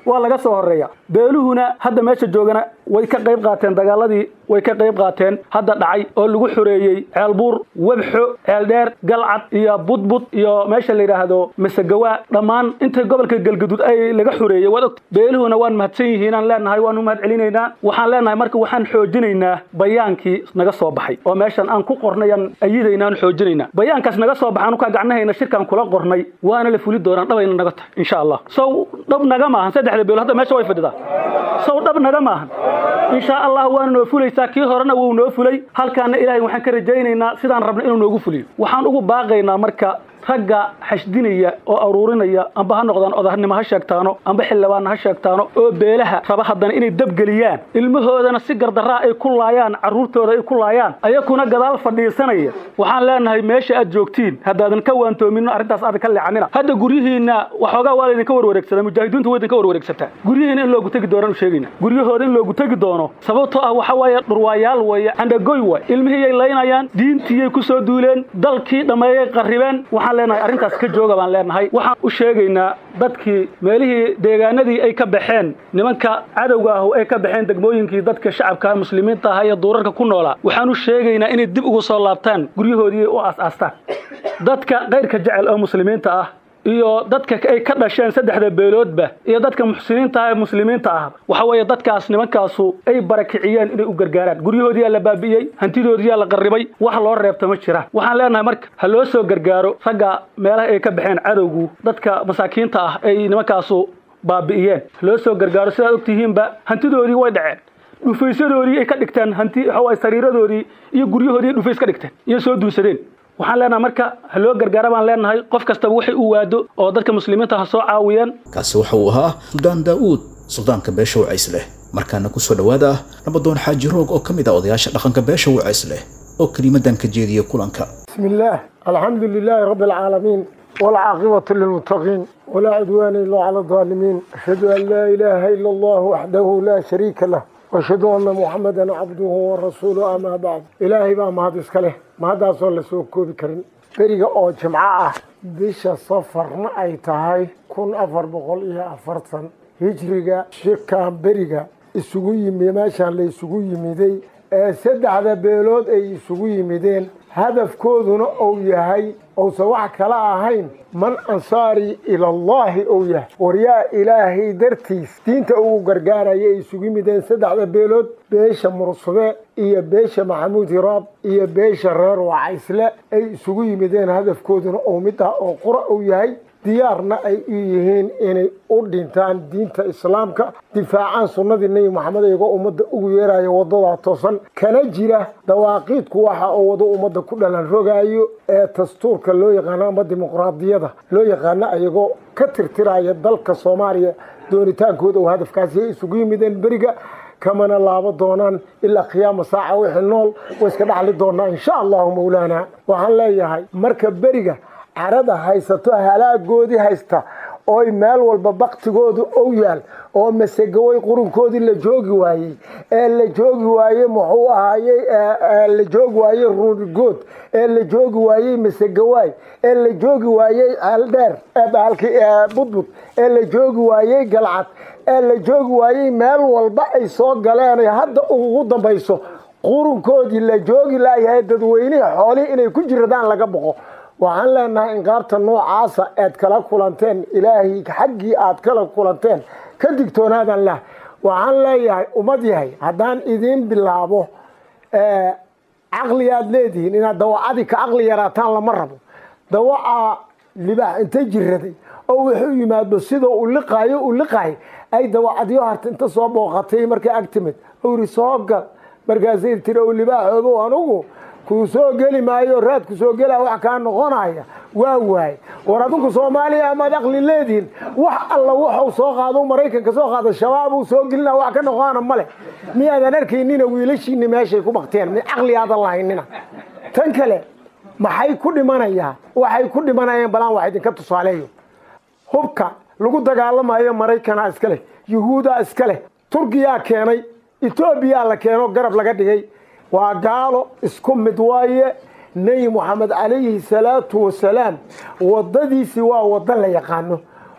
waa laga soo horeeya beeluhuna hadda meesha joogana way ka qayb qaateen dagaaladii way ka qayb qaateen hadda dhacay oo lagu xoreeyey ceelbuur webxo ceeldheer galcad iyo budbud iyo meesha la yidhaahdo masagawaa dhammaan inta gobolka galgaduud ay laga xoreeyey waad ogta beeluhuna waan mahadsan yihiinaan leenahay waan u mahad celinaynaa waxaan leenahay marka waxaan xoojinaynaa bayaankii naga soo baxay oo meeshan aan ku qornayaan ayidayna aan xoojinaynaa bayaankaas naga soo baxaan ukaa gacnahayna shirkaan kula qornay waana la fuli doonaan dhabayna naga tahay insha allah sow dhab naga maahan saddexda beelo hadda meesha way fadhidaa sow dhab naga maahan insha allah waana noo fulaysaa kii horena wuu noo fulay halkaana ilaahay waxaan ka rajaynaynaa sidaan rabna inuu noogu fuliyo waxaan ugu baaqaynaa marka ragga xashdinaya oo aruurinaya amba ha noqdaan odahnimo ha sheegtaano amba xildhibaanna ha sheegtaano oo beelaha raba haddana inay dabgeliyaan ilmahoodana si gardaraa ay ku laayaan carruurtooda ay ku laayaan ayakuna gadaal fadhiisanaya waxaan leenahay meesha aad joogtiin haddaadan ka waantoomin arrintaas aadan ka leexanina hadda guryihiinna waxoogaa waa laydinka warwareegsadaa mujaahidiintu way idinka warwareegsataa guryihiina in loogu tegi doonaan u sheegayna guryahooda in loogu tegi doono sababtoo ah waxa waaye dhurwaayaal weeye candhagoy waay ilmihiiyay laynayaan diintiiyay ku soo duuleen dalkii dhammeeyay qarribeen waxaan leenahay arrintaas ka jooga baan leenahay waxaan u sheegaynaa dadkii meelihii deegaanadii ay ka baxeen nimanka cadowga ah ay ka baxeen degmooyinkii dadka shacabka muslimiinta ah iyo duurarka ku noolaa waxaan u sheegaynaa inay dib ugu soo laabtaan guryahoodii u aas-aastaan dadka kayrka jecel oo muslimiinta ah iyo dadka ay ka dhasheen saddexda beeloodba iyo dadka muxsiniinta ah ee muslimiinta ah waxa weeye dadkaas nimankaasu ay barakiciyeen inay u gargaaraan guryahoodiyaa la baabi'iyey hantidoodiyaa la qarribay wax loo reebta ma jiraan waxaan leenahay marka ha loo soo gargaaro ragga meelaha ay ka baxeen cadowgu dadka masaakiinta ah ay nimankaasu baabi'iyeen ha loo soo gargaaro sidaad ogtihiinba hantidoodii way dhaceen dhufaysadoodii ay ka dhigteen hanti waxawaay sariiradoodii iyo guryahoodii dhufays ka dhigteen iyo soo duunsadeen waxaan leenahay marka ha loo gargaara baan leenahay qof kastaba waxay u waado oo dadka muslimiinta ha soo caawiyeen kaasi waxa uu ahaa suldaan daa'uud suldaanka beesha wacays leh markaana ku soo dhowaada nabadoon xaaji roog oo ka mid ah odayaasha dhaqanka beesha wacays leh oo kelimadan ka jeediya kulanka بسم الله الحمد لله رب العالمين والعاقبة للمتقين ولا عدوان إلا على الظالمين أشهد أن لا إله إلا الله وحده لا شريك له وأشهد أن محمدا عبده ورسوله أما بعد إلهي بقى ما هذا إسكاله ما هذا صلى سوكو بكرين beriga oo jimco ah bisha safarna ay tahay kun afar boqol iyo afartan hijriga shirkan beriga isugu yimi meeshaan la isugu yimiday ee saddexda beelood ay isugu yimideen hadafkooduna uu yahay uusan wax kala ahayn man ansaari ilallaahi uu yahay waryaa ilaahay dartiis diinta ugu gargaaraya ay isugu yimideen saddexda beelood beesha mursube iyo beesha maxamuud hiraab iyo beesha reer wacaysle ay isugu yimideen hadafkooduna uu mid ah oo qura uu yahay diyaarna ay u yihiin inay u dhintaan diinta islaamka difaacaan sunnadii nebi maxamed iyagoo ummadda ugu yeeraya waddadaa toosan kana jira dawaaqiidku waxa uu wado ummadda ku dhalan rogaayo ee dastuurka loo yaqaano ama dimuqraadiyada loo yaqaano ayagoo ka tirtiraya dalka soomaaliya doonitaankooda oo hadafkaasi ay isugu yimideen beriga kamana laabo doonaan ilaa qiyaama saaca wixii nool way iska dhaxli doonaa insha allahu mawlaana waxaan leeyahay marka beriga carada haysato halaagoodii haysta ooy meel walba baktigoodu ou yaal oo masegawey qurunkoodii la joogi waayey ee la joogi waayey muxuu ahaayey la joogi waayey ruurigood ee la joogi waayey masegawaay ee la joogi waayey ceeldheer eebahalkii budbud ee la joogi waayey galcad ee la joogi waayey meel walba ay soo galeen hadda ugu dambayso qurunkoodii la joogi laayahay dadweynihii xoolihii inay ku jiradaan laga boqo waxaan leenahay inqaabta noocaasa aad kala kulanteen ilaahay xaggii aad kala kulanteen ka digtoonaadan lah waxaan leeyahay ummad yahay haddaan idiin bilaabo caqli aad leedihiin inaad dawacadii ka caqli yaraataan lama rabo dawaca libaax inta jiraday oo wuxuu yimaado sida u liqaayo u liqaay ay dawacadyo harta inta soo booqatay markay ag timid uri soo gal markaasay tiri o libaaxoobo anugu kuu soo geli maayo raad ku soo gelaa wax kaa noqonaya waa waay war adinku soomaaliya amaad aqli leedihin wax alla wuxuu soo qaado maraykanka soo qaada shabaab uu soo gelina wax ka noqoana male miyaadan arkaynina wiilashiini meeshay ku bakteen mi caqli aadan lahaynina tan kale maxay ku dhimanayaa waxay ku dhimanayaan balaan wax idinka tusaaleeyo hubka lagu dagaalamayo maraykana iska leh yuhuudaa iska leh turkiyaa keenay etoobiyaa la keeno garab laga dhigay waa gaalo isku mid waaye nebi moxamed calayhi salaatu wasalaam waddadiisii waa waddo la yaqaano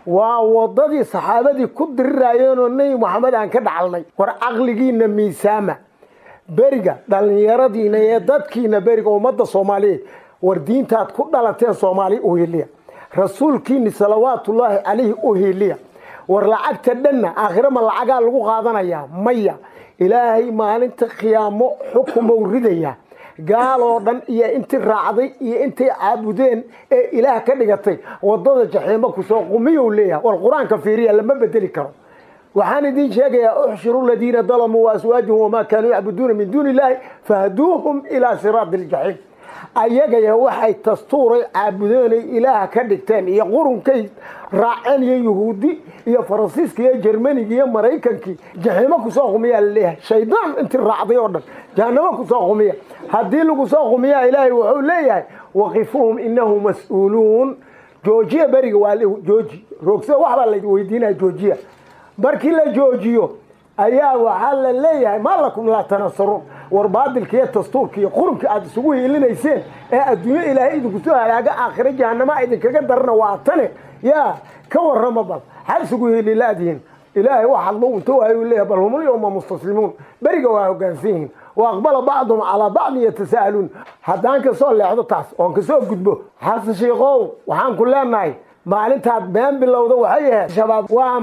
waa wadadii saxaabadii ku dirirayeenoo nebi moxamed aan ka dhacalnay war caqligiina miisaama beriga dhallinyaradiina ee dadkiina beriga ummadda soomaaliyeed war diintaad ku dhalateen soomaali u hiliya rasuulkiini salawaatullaahi calayhi u hiliya war lacagta dhanna aakhire ma lacagaa lagu qaadanayaa maya ilaahay maalinta khiyaamo xukumow ridaya gaaloo dhan iyo intii raacday iyo intay caabudeen ee ilaah ka dhigatay wadada jaxiimo kusoo qumiyou leeyahay war qur-aanka fiiriya lama bedeli karo waxaan idin sheegayaa uxshiru ladiina dalamuu waaswaajahum wamaa kaanuu yacbuduuna min duuni illaahi fahduuhum ilaa siraadi ljaxiim ayagaya waxay tastuuray caabudeenay ilaaha ka dhigteen iyo qurunkay raaceen iyo yuhuudi iyo faransiiska iyo jermaniga iyo maraykankii jaxiimo kusoo qumiyaa laleeyahay shaydaan intii raacday oo dhan jahanamo kusoo qumiya haddii lagu soo qumiyaa ilaahay wuxuu leeyahay waqifuhum inahum mas-uuluun joojiya beriga waa jooji roogsada waxbaa la weydiinaya joojiya markii la joojiyo ayaa waxaa la leeyahay maa lakum laa tanasaruun war baadilka iyo dastuurka iyo qurunka aad isugu hiilinayseen ee adduunyo ilaahay idinku soo halaaga aakhiro jahanama idinkaga darana waa tane yaa ka warrama bal xal isugu hiililaadihiin ilaahay waxaad lu inta waayu leeyahay bal humul yowma mustaslimuun beriga waa hoggaansan yihiin wa aqbala bacduhum calaa bacdin yatasa'aluun haddaan kasoo leexdo taas oon kasoo gudbo xasan shiikow waxaan ku leenahay maalintaad been bilowda waxay ahayd shabaab waa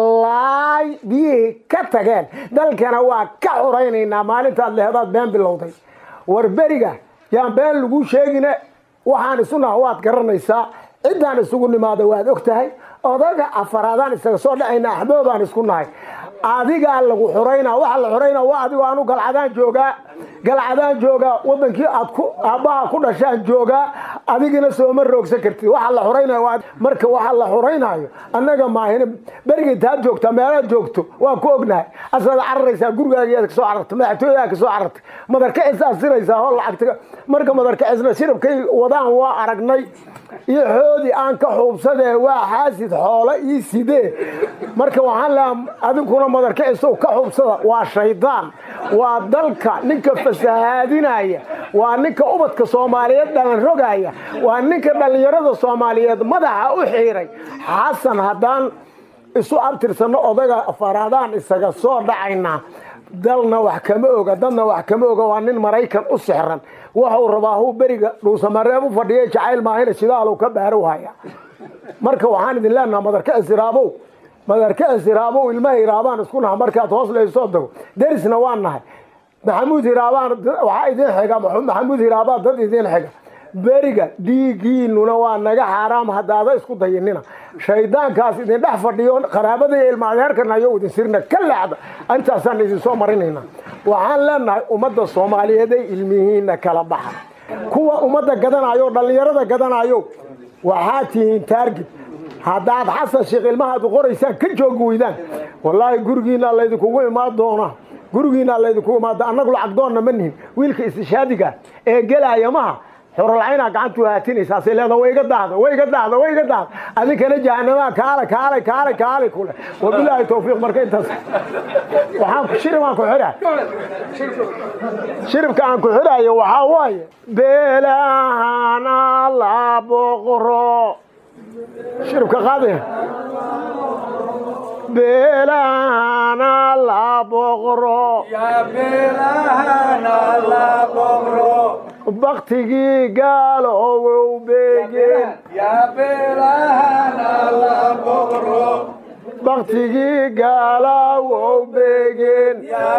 malaay biyihii ka tageen dalkana waa ka xuraynaynaa maalintaad lehedaad been bilowday war beriga yaan been lagu sheegine waxaan isu naha waad garanaysaa ciddaan isugu nimaada waad og tahay odaga afaraadaan isaga soo dhacayna axboobaan isku nahay adigaa lagu xuraynaa waxa la xuraynaa waa adigoo anu galcadaan joogaa galcadaan joogaa wadankii aad ku aabbaha ku dhashaan joogaa adigina sooma roogsan kartid waxa la xuraynayo waa marka waxa la xuraynaayo annaga maahina beriga intaad joogtaa meelaad joogto waa ku ognahay asaad cararaysaa gurigaagiyaad kasoo carartay madaxtooyadaa kasoo carartay madarkacisaad siraysaa hoo lacagta marka madarkacisna shirabkay wadaan waa aragnay iyo xoodii aan ka xuubsadee waa xaasid xoolo ii sidee marka waxaan leeha adinkuna madarkacisow ka xuubsada waa shaydaan waa dalka ninka fasahaadinaya waa ninka ubadka soomaaliyeed dhalan rogaya waa ninka dhallinyarada soomaaliyeed madaxa u xiiray xasan haddaan isu abtirsanno odaga afaraadaan isaga soo dhacaynaa dalna wax kama oga dadna wax kama oga waa nin maraykan u sixran waxuu rabaa huu beriga dhuusamareeb u fadhiya jacayl maahina shidaalow ka baarow haya marka waxaan idin leenaha madarka isiraabow madarka isiraabow ilmaha iraabaan isku naha markaad hoos laysoo dago derisna waan nahay maxamuud hiraabaan waxaa idin xiga maxamuud hiraabaa dad idin xiga beriga dhiigiinuna waa naga xaaraam haddaada isku dayinina shaydaankaas idin dhex fadhiyo qaraabada iyo ilma adeerkanayo idin sirna ka leexda intaasaan idin soo marinayna waxaan leenahay ummadda soomaaliyeed ay ilmihiina kala baxa kuwa ummadda gadanayo dhallinyarada gadanayo waxaa tihiin taargid haddaad xasan sheekh ilmahaad qoraysaan ka joogi weydaan wallaahi gurigiina laydinkugu imaan doona gurigiina laydinkugu imaada annagu lacag doonna ma nihin wiilka istishaadiga ee gelaya maha xorolcaynaa gacantu haatinaysaasay leeda way iga daada way iga daada way iga daada adinkana jahanamaa kaale kaale kaale kaale kule wabilaahi tawfiiq marka intaas waxaan shirib aan ku xidha shiribka aan ku xidhayo waxaa waaye beelahana la boqro shiribka qaadaya beelahana la boqro baktigii gaalowow beegeen baktigii gaalawow beegeen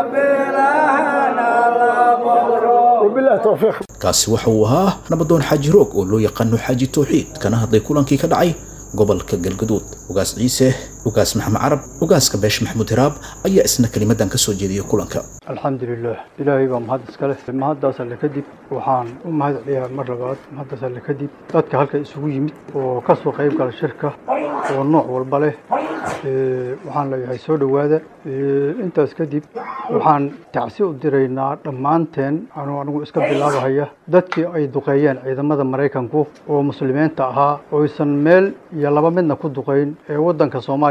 wabilahi tawfiiq kaasi waxa uu ahaa nabadoon xaaji roog oo loo yaqaano xaaji tawxiid kana hadlay kulankii ka dhacay gobolka galgaduud ugaas ciise ugaas maxamed carab ugaaska beesha maxamuud hiraab ayaa isna kelimadan ka soo jeediyay kulanka alxamdulilah ilaahay baa mahad iska leh mahaddaas alle kadib waxaan u mahad celiyaa mar labaad mahaddaas alle kadib dadka halka isugu yimid oo ka soo qayb gala shirka oo nooc walba leh waxaan leeyahay soo dhowaada intaas kadib waxaan tacsi u diraynaa dhammaanteen anuu anigu iska bilaabahaya dadkii ay duqeeyeen ciidamada maraykanku oo muslimiinta ahaa oysan meel iyo laba midna ku duqayn ee waddanka soomaaliya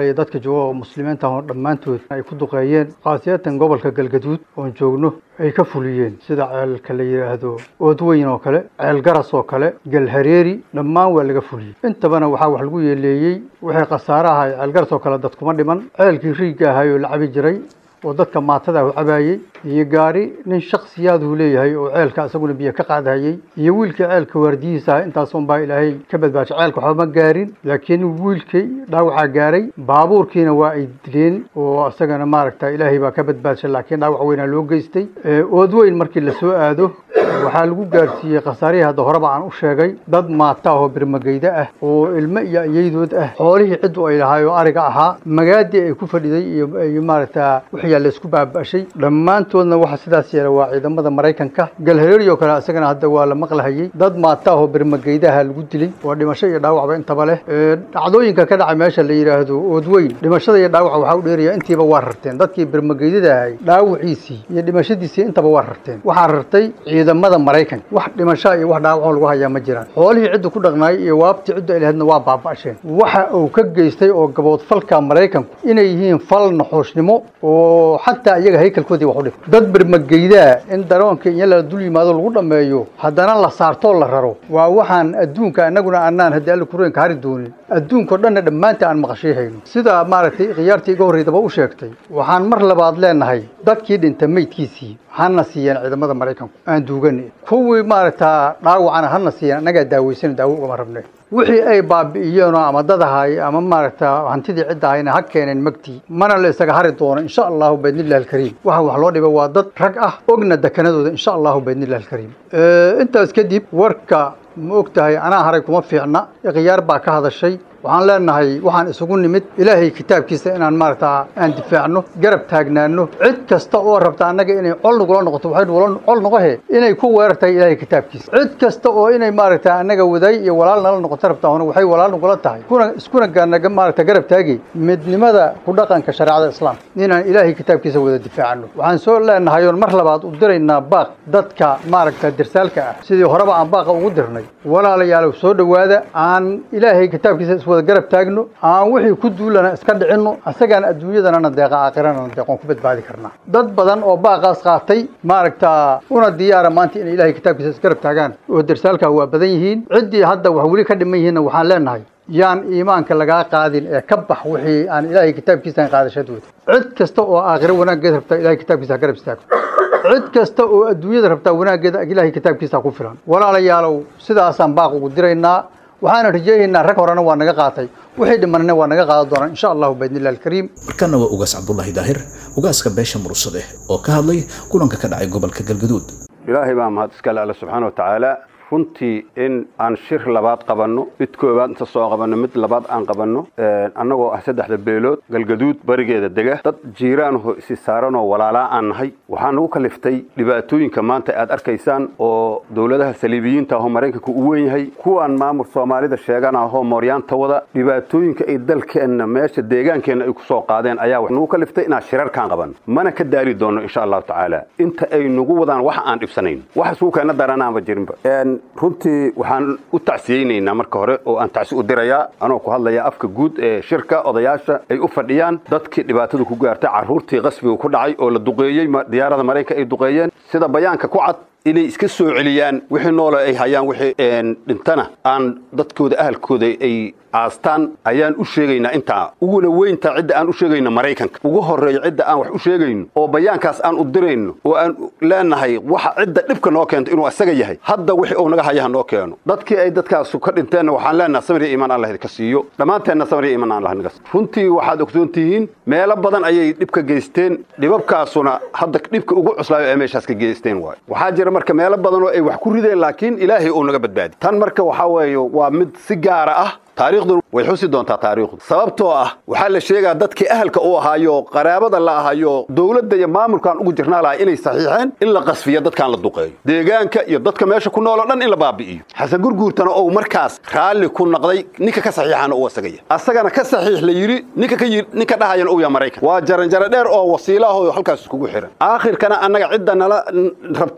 soomaaliya dadka jooga oo muslimiinta oo dhammaantood ay ku duqeeyeen khaasiyatan gobolka galgaduud oon joogno ay ka fuliyeen sida ceelka la yidhaahdo oodweyn oo kale ceel garas oo kale galhareeri dhammaan waa laga fuliyey intabana waxaa wax lagu yeeleeyey wixii khasaare ahay ceel garas oo kale dad kuma dhiman ceelkii riigga ahay oo la cabi jiray oo dadka maatada u cabaayey iyo gaari nin shaksiyaaduu leeyahay oo ceelka isaguna biyo ka qaadhayey iyo wiilkii ceelka waardiyihiisa ah intaasun baa ilaahay ka badbaashay ceelka waxba ma gaarin laakiin wiilkii dhaawacaa gaaray baabuurkiina waa ay dileen oo isagana maaragta ilaahay baa ka badbaashay laakiin dhaawac weynaa loo geystay oodweyn markii lasoo aado waxaa lagu gaarsiiyey khasaarihii hadda horeba aan u sheegay dad maata ah oo birmageyda ah oo ilmo iyo ayaydood ah xoolihii ciddu ay lahaay oo ariga ahaa magaadii ay ku fadhiday iyo iyo maaragta wixyaa laysku baaba'shay dhammaantoodna waxa sidaas yeela waa ciidamada maraykanka galhareeri oo kale isagana hadda waa la maqlahayey dad maata ah oo birmageydaha lagu dilay waa dhimasho iyo dhaawacba intaba leh dhacdooyinka ka dhacay meesha la yidhaahdo oodweyn dhimashada iyo dhaawaca waxaa u dheeraya intiiba waa rarteen dadkii birmageydada ahay dhaawiciisii iyo dhimashadiisii intaba waa rarteen waxaa rartay ciidamada maraykanka wax dhimashaa iyo wax dhaawacoo lagu hayaa ma jiraan xoolihii cidda ku dhaqnaayay iyo waabtii ciddu ay lahaydna waa baaba'asheen waxa uu ka geystay oo gaboodfalka maraykanku inay yihiin fal naxoosnimo oo xataa iyaga haykalkoodii wax u dhif dad birmageydaa in daroonka iyo la dul yimaado lagu dhammeeyo haddana la saartoo la raro waa waxaan adduunka annaguna annaan haddii alla kureenka hari doonin adduunkao dhanna dhammaanta aan maqashiihayno sida maaragtay khiyaartii iga horreydaba u sheegtay waxaan mar labaad leenahay dadkii dhinta meydkiisii hana siiyeen ciidamada maraykanku aan duuganay kuwii maaragtaa dhaawacana hana siiyeen annagaa daaweysan daawo ugama rabne wixii ay baabi'iyeenoo ama dad ahay ama maaragta hantidii cidda ahayna ha keeneen magtii mana la isaga hari doono insha allahu baidnillahi alkariim waxa wax loo dhibay waa dad rag ah ogna dekanadooda insha allahu baidnillahi alkariim intaas kadib warka ma og tahay anaa haray kuma fiicna khiyaar baa ka hadashay waxaan leenahay waxaan isugu nimid ilaahay kitaabkiisa inaan maaragta aan difaacno garab taagnaano cid kasta oo rabta annaga inay col nagula noqoto waxay col noqohe inay ku weerar tahay ilaahay kitaabkiisa cid kasta oo inay maaragta annaga wadaay iyo walaal nala noqoto rabta hona waxay walaal nagula tahay kuna iskuna gaanaga maaragta garab taagi midnimada ku dhaqanka shareecada islaamka inaan ilaahay kitaabkiisa wada difaacno waxaan soo leenahay oon mar labaad u diraynaa baaq dadka maaragta dirsaalka ah sidii horeba aan baaqa ugu dirnay walaalayaalow soo dhowaada aan ilaahay kitaabkiisa iswada garab taagno aan wixii ku duulana iska dhicinno asagaan adduunyadanana deeqa aakhirana deeqoon ku badbaadi karnaa dad badan oo baaqaas qaatay maaragta una diyaara maanta inay ilaahay kitaabkiisa isgarab taagaan oo darsaalkaa waa badan yihiin ciddii hadda wax weli ka dhiman yihiinna waxaan leenahay yaan iimaanka lagaa qaadin ee ka bax wixii aan ilaahay kitaabkiisaan qaadashadooda cid kasta oo aakhiro wanaaggeed rabta ilaahay kitaabkiisa ha garab istaago cid kasta oo adduunyada rabtaa wanaaggeeda ilaahay kitaabkiisa ku filan walaalayaalow sidaasaan baaq ugu diraynaa waxaana rajaynaynaa rag horena waa naga qaatay wixii dhimanna waa naga qaadan doonaan insha allahu baidnillahi alkariim markana waa ugaas cabdulaahi daahir ugaaska beesha mursade oo ka hadlay kulanka ka dhacay gobolka galgaduud ilaahay baa mahad iskale alle subxaana wa tacaala runtii in aan shir labaad qabanno mid koowaad inta soo qabanno mid labaad aan qabanno annagoo ah saddexda beelood galgaduud barigeeda dega dad jiiraanho isi saaranoo walaalaa aan nahay waxaa nagu kaliftay dhibaatooyinka maanta aad arkaysaan oo dowladaha saliibiyiinta ahoo maraykanka u weyn yahay kuwaan maamul soomaalida sheegan ahoo mooryaanta wada dhibaatooyinka ay dalkeenna meesha deegaankeenna ay ku soo qaadeen ayaa wax nagu kaliftay inaan shirarkaan qabanno mana ka daari doonno insha allahu tacaala inta ay nagu wadaan wax aan dhibsanayn wax suukeena daranaanba jirinba runtii waxaan u tacsiyeynaynaa marka hore oo aan tacsi u dirayaa anoo ku hadlaya afka guud ee shirka odayaasha ay u fadhiyaan dadkii dhibaatadu ku gaartay carruurtii qasbiga ku dhacay oo la duqeeyey diyaarada maraykanka ay duqeeyeen sida bayaanka ku cad inay iska soo celiyaan wixii noole ay hayaan wixii dhintana aan dadkooda ahalkooda ay aastaan ayaan u sheegaynaa intaa uguna weyntaa cidda aan u sheegayno maraykanka ugu horreeya cidda aan wax u sheegayno oo bayaankaas aan u dirayno oo aan leenahay waxa cidda dhibka noo keento inuu asaga yahay hadda wixii uu naga hayaha noo keeno dadkii ay dadkaasu ka dhinteenna waxaan leenahay samriya iimaan allah idinka siiyo dhammaanteenna samriya iimaan allah naga runtii waxaad ogsoon tihiin meelo badan ayay dhibka geysteen dhibabkaasuna hadda dhibka ugu cuslaayo ee meeshaas ka geysteen waayo waxaa jira marka meelo badan oo ay wax ku rideen laakiin ilaahay uu naga badbaadi tan marka waxaa weeye waa mid si gaara ah taariikhdu way xusi doontaa taariikhdu sababtoo ah waxaa la sheegaa dadkii ahalka u ahaayo qaraabada la ahayo dowladda iyo maamulkaan ugu jirnaa lahay inay saxiixeen in la qasfiyo dadkaan la duqeeyo deegaanka iyo dadka meesha ku nool oo dhan in la baabi'iyo xasan gurguurtana ou markaas raalli ku noqday ninka ka saxiixana uu asagaya asagana ka saxiix la yidhi ninka ka yidhi ninka dhahayana uu yahay maraykan waa jaranjaro dheer oo wasiilo ah oo halkaas iskugu xiran aakhirkana annaga cidda nala rabto inay wax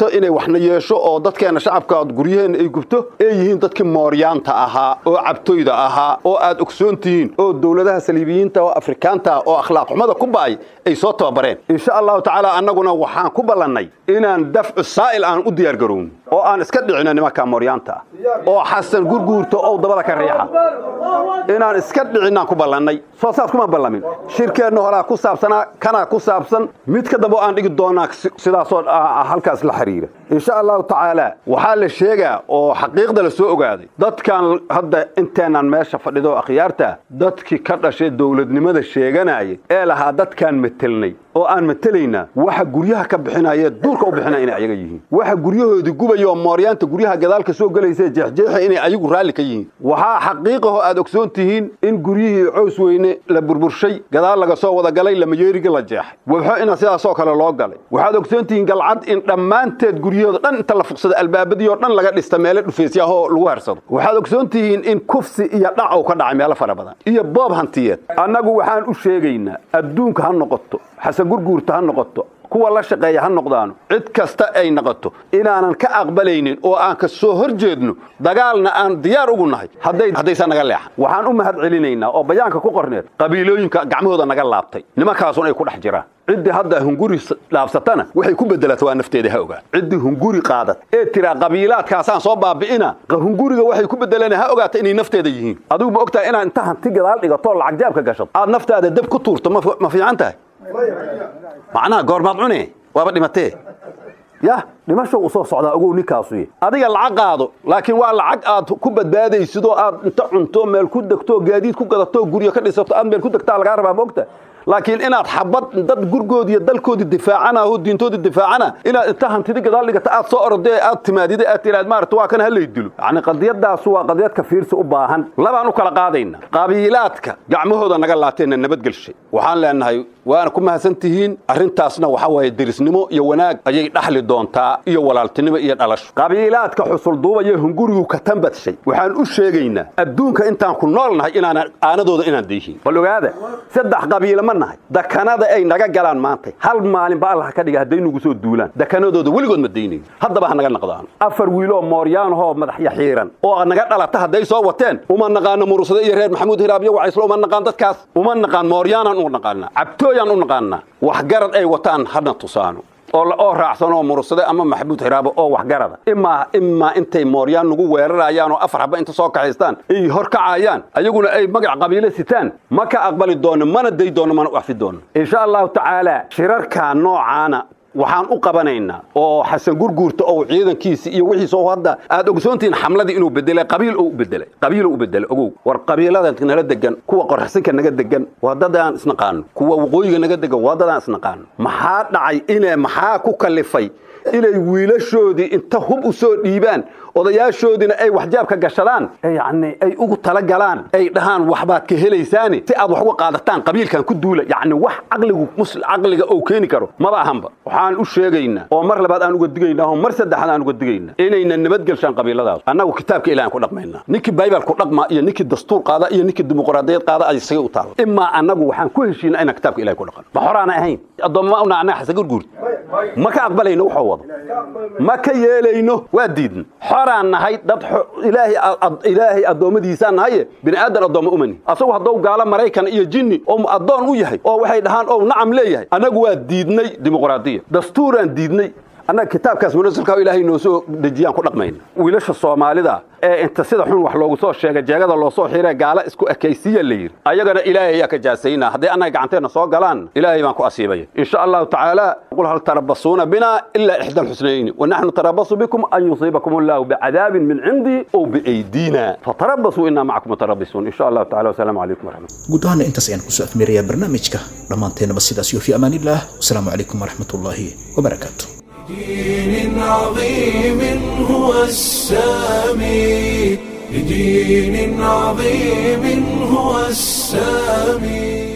madaxna yeesho oo dadkeenna shacabka guryaheenna ay gubto ay yihiin dadkii mooryaanta ahaa oo cabtoyda ahaa oo aad ogsoon tihiin oo dowladaha saliibiyiinta oo afrikaanta oo akhlaaq xumada ku ba'ay ay soo tababareen insha allahu tacaala annaguna waxaan ku ballannay inaan dafcu saa'il aan u diyaargarowno oo aan iska dhicino nimanka mooryaanta ah oo xasan gurguurta oo dabada ka riixa inaan iska dhicinaan ku ballannay soo saas kuma ballamin shirkeenna horaa ku saabsanaa kanaa ku saabsan mid ka dambe aan dhigi doonaa sidaasoo halkaas la xiriira insha allahu tacaala waxaa la sheegaa oo xaqiiqda la soo ogaaday dadkan hadda inteenaan meesha fadhido akhyaarta dadkii ka dhashay dowladnimada sheeganaya ee lahaa dadkaan metelnay oo aan metelaynaa waxa guryaha ka bixinaya duurka u bixinaya inay ayaga yihiin waxa guryahoodii gubaya oo mooryaanta guryaha gadaalka soo gelaysa jeexjeexa inay ayagu raalli ka yihiin waxaa xaqiiqaho aad ogsoon tihiin in guryihii cows weyne la burburshay gadaal laga soo wada galay lamayeeriga la jeexay wabxo ina sidaasoo kale loo galay waxaad ogsoon tihiin galcad in dhammaanteed guryahooda dhan inta la fuqsada albaabadii oo dhan laga dhista meelo dhufeysyaahoo lagu harsado waxaad ogsoon tihiin in kufsi iyo dhac uu ka dhacay meelo fara badan iyo boob hantiyeed annagu waxaan u sheegaynaa adduunka ha noqoto xasan gurguurta ha noqoto kuwa la shaqeeya ha noqdaano cid kasta ay noqoto inaanan ka aqbalaynin oo aan ka soo hor jeedno dagaalna aan diyaar ugu nahay haddaysan naga leexan waxaan u mahad celinaynaa oo bayaanka ku qorneed qabiilooyinka gacmahooda naga laabtay nimankaasun ay ku dhex jiraan ciddii hadda hunguri dhaafsatana waxay ku bedelata waa nafteeda ha ogaan ciddii hunguri qaadat ee tiraa qabiilaadkaasaan soo baabi'ina hunguriga waxay ku bedeleen ha ogaata inay nafteeda yihiin adigu ma ogtahay inaad inta hanti gadaal dhigatoo lacag jaabka gashato aad naftaada dab ku tuurto ma fiican tahay macnaha goormaad cune waaba dhimatee yah dhimasho u soo socdaa ogow ninkaasu adiga lacag qaado laakiin waa lacag aad ku badbaadaysidoo aad inta cunto meel ku degto gaadiid ku gadato guryo ka dhisato aad meel ku degtaa lagaa rabaa maogta laakiin inaad xabad dad gurgoodi iyo dalkoodii difaacana oo diintoodii difaacana inaad inta hantidi gadaal dhigata aad soo orodee aad timaadida aad tiraad maarata waa kan halay dilo yacni qadiyadaasu waa qadiyad ka fiirsi u baahan labaan u kala qaadayna qabiilaadka gacmahooda naga laateenna nabadgelshay waxaan leenahay waana ku mahadsan tihiin arrintaasna waxa waaye derisnimo iyo wanaag ayay dhaxli doontaa iyo walaaltinimo iyo dhalasho qabiilaadka xusulduubaya hungurigu ka tambadshay waxaan u sheegaynaa adduunka intaan ku nool nahay inaanan aanadooda inaan dayhin bal ogaada saddex qabiila ma nahay dakanada ay naga galaan maantay hal maalin ba allah ka dhiga hadday nagu soo duulaan dakanadooda weligood ma daynayn haddaba ha naga naqdaano afar wiiloo mooryaanahoo madaxya xiiran oo naga dhalata hadday soo wateen uma naqaano murusade iyo reer maxamuud hiraabyo wacayslo uma naqaan dadkaas uma naqaan mooryaanaan u naqaanaa cabtooyaan u naqaanaa waxgarad ay wataan hana tusaano oo raacsan oo murusade ama maxamuud xiraabo oo waxgarada imaa imaa intay mooryaan nagu weerarayaan oo afar haba inta soo kaxaystaan ay hor kacayaan ayaguna ay magac qabiilo sitaan ma ka aqbali doono mana day doono mana waxfi doono insha allahu tacaala shirarka noocaana waxaan u qabanaynaa oo xasan gurguurta oo ciidankiisi iyo wixiisa oo hadda aad ogsoontihiin xamladii inuu bedelay qabiil oo u bedelay qabiiloo u bedelay ogow war qabiilada nala degan kuwa qorxsinka naga degan waa dad aan isnaqaano kuwa waqooyiga naga degan waa dad aan isnaqaano maxaa dhacay inay maxaa ku kalifay inay wiilashoodii inta hub u soo dhiibaan odayaashoodiina ay waxjaabka gashadaan yani ay ugu talagalaan ay dhahaan waxbaad ka helaysaani si aad wax uga qaadataan qabiilkan ku duula yani wax caqligu caqliga ou keeni karo maba ahanba waxaan u sheegaynaa oo mar labaad aan uga digaynaa oo mar saddexaad aan uga digaynaa inayna nabadgelshaan qabiiladaas annagu kitaabka ilahan ku dhaqmaynaa ninkii baybal ku dhaqma iyo ninkii dastuur qaada iyo ninkii dimuqraadiyad qaada ay isaga u taala imaa annagu waxaan ku heshiinaa inaan kitaabka ilahay ku dhaqan ma horaana ahayn addoomma una annaga xasa gurguurta ma ka aqbalayno wuxuu wado ma ka yeelayno waa diidna xoraan nahay dad ilaahay addoommadiisaan nahaye bini aadan addoomma umani asagu haddou gaalo maraykan iyo jinni oo addoon u yahay oo waxay dhahaan oo nacam leeyahay annagu waa diidnay dimuqraadiya dastuuraan diidnay annaga kitaabkaas munasilka ilaahay noo soo dejiyaan ku dhaqmayna wiilasha soomaalida ee inta sida xun wax loogu soo sheega jeegada loo soo xiree gaala isku ekaysiya la yidhi ayagana ilaahay ayaa ka jaasaynaa hadday annaga gacanteenna soo galaan ilaahay baan ku asiibaya insha allahu tacaala qul hal tarabasuuna bina ilaa ixda alxusnayni wanaxnu tarabasu bikum an yusiibakum allahu bicadaabin min cindi ow biaydina fatarabasuu inaa macakum mutarabisuun insha allahu tacala wasalaamu calaykum waraxmat guud ahaana intaas ayaan kusoo afmeerayaa barnaamijka dhammaanteennaba sidaas iyo fi amaanillaah wasalaamu calaykum waraxmatullaahi wabarakaatu دين عظيم هو السامي لدين عظيم هو السامي